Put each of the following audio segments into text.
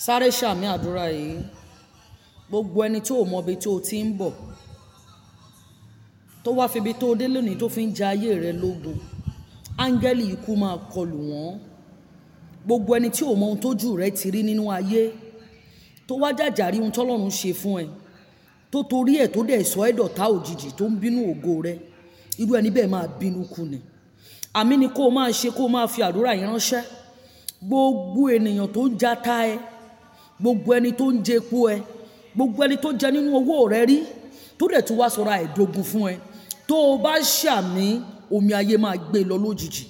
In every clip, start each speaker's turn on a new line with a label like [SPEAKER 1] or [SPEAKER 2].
[SPEAKER 1] sáré ṣàmì àdúrà yìí gbogbo ẹni tó mọ ibi tó ti ń bọ̀ tó wá fi ibi tó dé lónìí tó fi ń ja ayé rẹ lógun áńgẹ́lì ikú máa kọlù wọ́n gbogbo ẹni tí ò mọ ohun tójú rẹ ti rí nínú ayé tó wá jàjàrí ohun tọ́lọ́run ṣe fún ẹ tó torí ẹ̀ tó dẹ̀ sọ ẹ́ dọ̀tá òjijì tó ń bínú ògo rẹ irú ẹni bẹ́ẹ̀ máa bínú kú ni àmì ni kó o máa ṣe kó o máa fi àdúrà yìí ránṣẹ́ gbogbo ènìyàn tó ń jata ẹ gbogbo ẹni tó ń jẹ epo ẹ gbogbo ẹni tó jẹ nínú owó rẹ rí tó dẹ̀ tún wá sọ̀rọ̀ àìdógún fún ẹ tó o bá ṣàmì omi ayé máa gbé lọ lójijì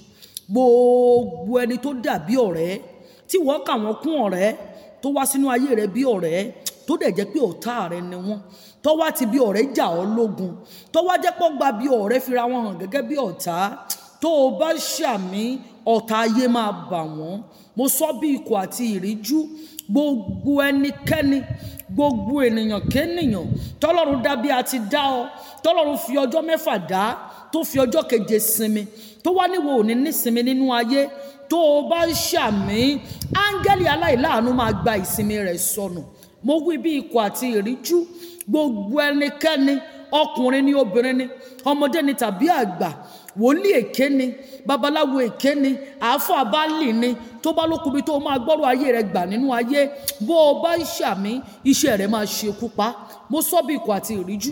[SPEAKER 1] gbogbo ẹni tó dàbí ọ̀rẹ́ tí wọ́n kà wọ́n kún ọ̀rẹ́ tó wá sínú ayé rẹ bí ọ̀rẹ́ tó dẹ̀ jẹ́ pé ọ̀tá rẹ ni wọ́n tó wá ti bí ọ̀rẹ́ jà ọ́ lógun tó wá jẹ́ pọ́ gba bí ọ̀rẹ́ fira wọn hàn gẹ́gẹ́ bí ọ̀tá tó o bá ṣàmì ọ̀tá ayé máa bà wọ́n mo sọ bí ikọ̀ àti ìríjú gbogbo ẹnikẹ́ni gbogbo ènìyàn kéènìyàn tọ́lọ́run dá bí a ti dá ọ tọ́lọ́run fi ọjọ́ mẹ́fà dá tó fi ọjọ́ keje sinmi tó wá níwò òní nísinmi nínú ayé tó o bá ṣàmì áńgẹ́lì aláìláàánú máa gba ìsinmi rẹ̀ sọnù mo wí bí ikọ̀ àti ìríjú gbogbo ẹnikẹ́ni ọkùnrin ni obìnrin ni ọmọdé ni tàbí àgbà wòlíì èké ni babaláwo èké ni àáfà báàlì ni tó bá lókun bí tó máa gbọ́rọ̀ ayé rẹ gbà nínú ayé bó o bá ṣàmì iṣẹ́ rẹ máa ṣekú pa mo sọ bí ikọ̀ àti ìríjú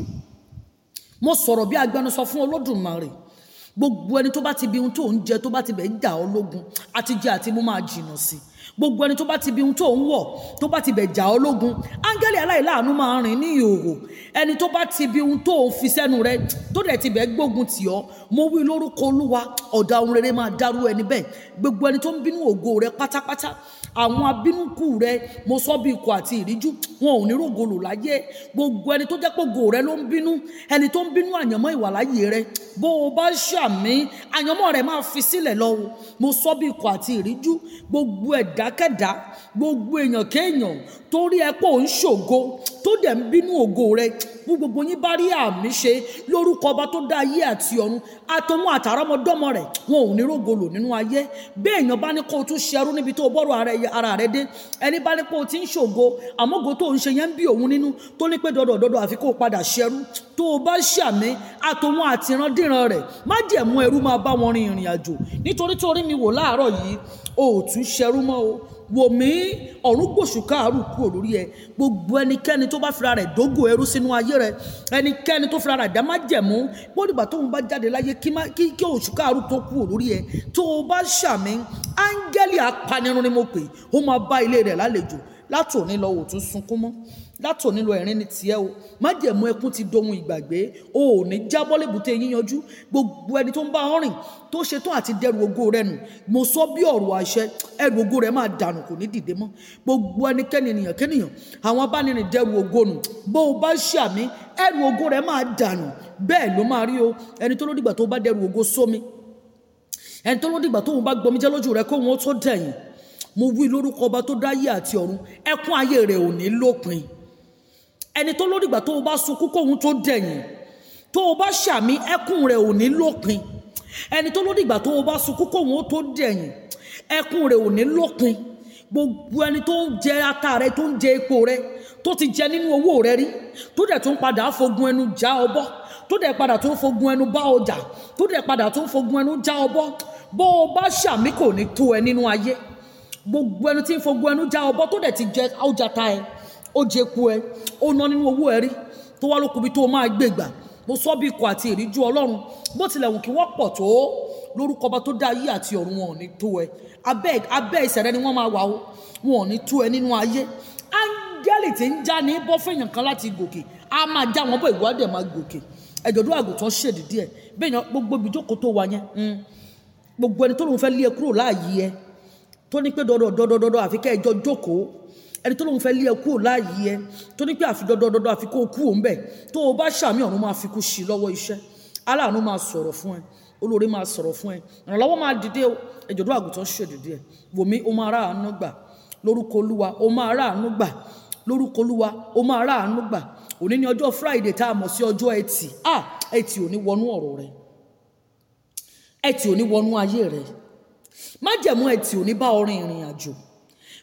[SPEAKER 1] mo sọ̀rọ̀ bí agbẹnusọ fún olódùmarè gbogbo ẹni tó bá ti bi ohun tó ń jẹ tó bá ti bẹ̀ ń jà ọ́ lógun àti jẹ àti mú máa jìnnà sí gbogbo ẹni tó bá ti bi ohun tó ń wọ̀ tó bá ti bẹ̀ jà ọ́ lógun áńgẹ́lì aláìláàánú máa rìn ní ìhòòhò ẹni tó bá ti bi ohun tó ń fi sẹ́nu rẹ tó dẹ̀ ti bẹ̀ gbógun tì ọ́ mo wí lórúkọ olúwa ọ̀dà ohun rere máa dárú ẹni bẹ́ẹ̀ gbogbo ẹni tó ń bínú ògo rẹ pátápátá àwọn abínúkù rẹ mo sọ bí ikọ̀ àti ìríjú wọn ò ní rògolò láyé gbogbo ẹni tó jẹ́ pé ògo rẹ ló ń bínú ẹni tó ń bínú àyànmọ́ ìwà láyé rẹ bó o bá ṣàmì àyànmọ́ rẹ máa fi sílẹ̀ lọ o mo sọ bí ikọ̀ àti ìríjú gbogbo ẹ̀dákẹ́dá gbogbo èèyàn kéèyàn torí ẹ pé ò ń ṣògo tó dẹ̀ ń bínú ògo rẹ bí gbogbo yín bá rí àmì ṣe lórúkọ ọba tó dá ayé àti ọ̀run àtọmọ àtàrọmọdọ́mọ rẹ̀ wọn ò ní rògolò nínú ayé bẹ́ẹ̀ èèyàn bá ní kó o tún ṣerú níbi tó o bọ́rọ̀ ara rẹ dé ẹni bá ní pé o ti ń ṣògo àmọ́go tó ń ṣe yẹn ń bí òun nínú tó ní pé dọ́dọ̀ dọ́dọ̀ àfi kó o padà ṣerú tó o bá ṣàmì àtọmọ àtìrandíran rẹ̀ má jẹ̀ mú ẹrú máa bá wọn rin ìrìn àjò nítorí tó rí mi wò láàárọ̀ yìí o ò tún ṣerú mọ́ o wò mí ọ̀run gbòṣù káàrù kúrò lórí ẹ gbogbo ẹnikẹ́ni tó bá fira rẹ̀ dógò ẹrú sínú ayé rẹ ẹnikẹ́ni tó fira rẹ̀ dá má jẹ̀mú bódìgbà tóun bá jáde láyé kí kí oṣù káàrù tó kúrò lórí ẹ tó o bá ṣàmì áńgẹ́lì apanirun ni mo pè ó máa bá ilé rẹ̀ lálejò látòní lọ wò tún sunkún mọ́ látòní lọ ẹ̀rín ní tiẹ̀ o májẹ̀mú ẹkún ti dohun ìgbàgbé o ò ní jábọ́ lébùté yíyanjú gbogbo ẹni tó ń bá ọ rìn tó ṣetán àti dẹrù ògo rẹ nù mo sọ bí ọ̀rọ̀ àṣẹ ẹrù ògo rẹ máa dànù kò ní dìde mọ́ gbogbo ẹnikẹ́ni ènìyàn kéèyàn àwọn abánirin dẹrù ògo nù bó o bá ṣàmì ẹrù ògo rẹ máa dànù bẹ́ẹ̀ ló máa rí o ẹni tó lódìgbà tó bá dẹrù ògo sómi ẹni tó lódìgbà tó bá gbọmijẹ́ lójú rẹ kó wọn tó dẹ̀yìn mo wí lórúkọ ọba tó dáyé àti ọ̀run ẹkún ayé rẹ ò ní lópin ẹni tó lódìgbà tó o bá sunkún kóhun tó dẹ̀yìn tó o bá ṣàmì ẹkún rẹ ò ní lópin ẹni tó lódìgbà tó o bá sunkún kóhun tó dẹ̀yìn ẹkún rẹ ò ní lópin gbogbo ẹni tó ń jẹ ata rẹ tó ń jẹ epo rẹ tó ti jẹ nínú owó rẹ rí tó dẹ̀ tó ń padà fogun ẹnu já ọbọ tó dẹ̀ padà tó ń fogun ẹnu bá ọjà tó dẹ̀ padà tó ń fogun ẹnu já ọbọ bó o bá ṣàmì kò ní tó ẹ nínú ayé gbogbo ẹni tí ń fogun ẹnu já ọbọ tó dẹ̀ ti jẹ ọjà ta ẹ ó jẹ epo ẹ ó ná nínú owó ẹ rí tó wá lókun bí tó máa gbé gbà mo sọ bí ikọ̀ àti ìríjú ọlọ́run bó tilẹ̀ wù kí wọ́n pọ̀ tó lórúkọ ọba tó dá ayé àti ọ̀run wọn ò ní tó ẹ abẹ́ abẹ́ ìsẹ̀rẹ́ ni wọ́n máa wà ó wọn ò ní tó ẹ nínú ayé áńgẹ́lì tí ń já ní bọ́ fẹ̀yàn kan láti gòkè á máa já wọn bọ́ ìwádìí máa gòkè ẹ̀jọ̀dún àgùntàn ṣèdí díẹ̀ bẹ́ẹ̀ yẹn gbogbo ibi jókòó tó wà yẹn gbogbo ẹni tó lóun fẹ́ lé ẹ kúrò láàyè ẹ tó ní pé dọdọ dọdọ dọdọ àfi kẹ́ ẹ jọ jókòó ẹni tó lóun fẹ́ lé ẹ kúrò láàyè ẹ tó ní pé àfi dọdọ dọdọ àfi kó o kú òun bẹ̀ tó o bá ṣàmì ọ̀run máa fi kú sí lọ́wọ́ iṣẹ́ aláàánú máa sọ̀rọ̀ fún ẹ olóore máa sọ̀rọ̀ fún ẹ ìrànlọ́wọ́ máa dìde o ẹ̀jọ̀dún àgùntàn ṣe dìde ẹ wòmí o máa rà àánú gbà lórúkọ olúwa o máa rà àánú gbà lórúkọ olúwa o máa rà àánú gbà òní ní ọjọ́ friday tá a mọ̀ sí ọjọ́ ẹtì ah ẹtì ò ní wọnú ọ̀rọ̀ rẹ ẹtì ò ní wọnú ayé rẹ májẹ̀mú ẹtì ò ní bá ọrin ìrìn àjò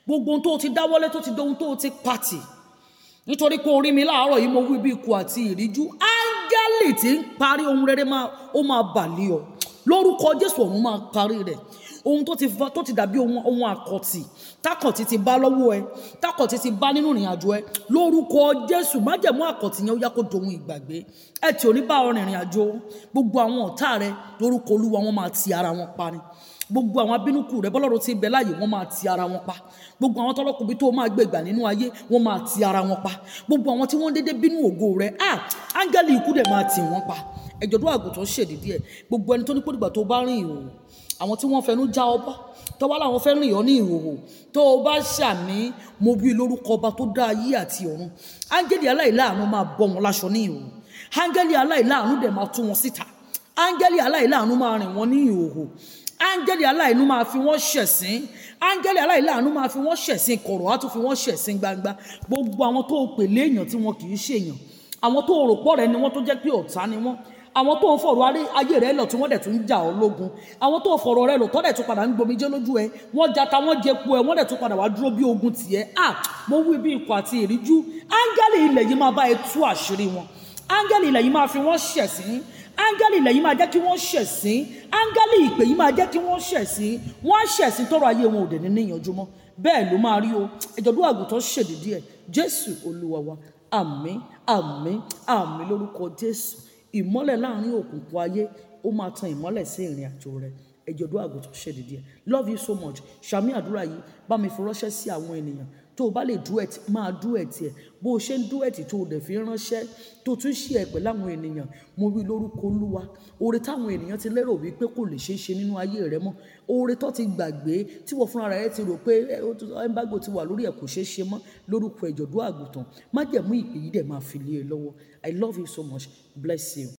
[SPEAKER 1] gbogbo ohun tó ti dáwọ́lé tó ti dohun tó ti pàtì nítorí pé orí mi láàárọ̀ yìí mo wí bí ikú àti ìríjú áńgẹ́lì tí ń parí ohun rere máa ó máa bàlẹ́ ọ lórúkọ jésù ọ̀run máa parí rẹ̀ ohun tó ti fa tó ti dàbí ohun ohun àkọ̀tì tákọ̀tì ti bá lọ́wọ́ ẹ tákọ̀tì ti bá nínú ìrìn àjò ẹ lórúkọ jésù májẹ̀mú àkọ̀tì yẹn ó yá kó dohun ìgbàgbé ẹ tí ò ní bá ọ rìnrìn àjò gbogbo àwọn ọ̀tá rẹ lórúkọ olúwa wọn máa ti ara wọn pa ni gbogbo àwọn abínúkù rẹ bọ́lọ́run ti bẹ láàyè wọ́n máa ti ara wọn pa gbogbo àwọn tọ́lọ́kùnrin tó máa gbé ìgbà nínú ayé wọ́n máa ti ara wọn pa gbogbo àwọn tí wọ́n dédé bínú ògo rẹ ah áńgẹ́lì ikú dẹ̀ máa tì wọ́n pa ẹ̀jọ̀dún àgùntàn ṣèdídí ẹ̀ gbogbo ẹni tó ní pòdìgbà tó bá rìn ìhòòhò àwọn tí wọ́n fẹnu já ọba tó bá láwọn fẹ́ rìn ọ́ ní ìhòòhò tó o bá ṣàmì mo bí lórúkọ ọba tó dá ayé àti ọ̀run áńgẹ́lì aláìláàánú máa bọ́ wọn láṣọ ní ìhòòhò áńgẹ́lì aláìláàánú dẹ̀ máa tú wọn síta áńgẹ́lì aláìláàánú máa rìn wọn ní ìhòòhò áńgẹ́lì aláìnú máa fi wọ́n ṣẹ̀sín áńgẹ́lì aláìláàánú máa fi wọ́n ṣẹ̀sín kọ̀rọ̀ á tún fi wọ́n ṣẹ̀sín gbangba gbogbo àwọn tó pè léèyàn tí wọn kì í ṣèyàn àwọn tó rò pọ̀ rẹ ni wọ́n tó jẹ́ pé ọ̀tá ni wọ́n àwọn tó ń fọ̀rọ̀ ayé rẹ lọ tí wọ́n dẹ̀ tún ń jà ọ́ lógun àwọn tó fọ̀rọ̀ rẹ lọ tọ́ dẹ̀ tún padà ń gbomijé lójú ẹ wọ́n jata wọ́n jẹpo ẹ wọ́n dẹ̀ tún padà wá dúró bí ogun tiẹ̀ à mo wí bí ikọ̀ àti ìríjú áńgẹ́lì ilẹ̀ yìí máa bá ẹ tú àṣírí wọn áńgẹ́lì ilẹ̀ yìí máa fi wọ́n ṣẹ̀sín áńgẹ́lì ilẹ̀ yìí máa jẹ́ kí wọ́n ṣẹ̀sín áńgẹ́lì ìpè yìí máa jẹ́ kí wọ́n ṣẹ̀sín wọ́n á ṣẹ̀sín tọrọ ayé wọn ò dẹ̀ ní níyànjú mọ́ bẹ́ẹ̀ ló máa rí o ìjọ̀dún àgùntàn ṣèdídí ẹ̀ jésù olúwa wa àmín àmín àmín lórúkọ jésù ìmọ́lẹ̀ láàrin òkùnkùn ayé ó máa tan ìmọ́lẹ̀ sí ìrìn àjò rẹ ẹ̀jọ̀dún àgùntàn ṣèdídí ẹ̀ love you so much ṣàmì àdúrà yìí bá mi fi ránṣẹ́ sí àwọn ènìyàn tó o bá lè duet máa duet ẹ bó o ṣe ń duet tó o dẹ̀ fi ránṣẹ́ tó tún ṣe ẹ pẹ̀lú àwọn ènìyàn mo wí lórúkọ olúwa oore táwọn ènìyàn ti lérò wípé kò lè ṣeé ṣe nínú ayé rẹ mọ́ oore tó ti gbàgbé tí wọ́n fúnra rẹ ti rò pé ẹnbágbò ti wà lórí ẹ̀ kò ṣeé ṣe mọ́ lórúkọ ìjọ̀dún àgùntàn májẹ̀mú ìpè yìí dẹ̀ máa fi lé e lọ́wọ́ I love you so much bless you.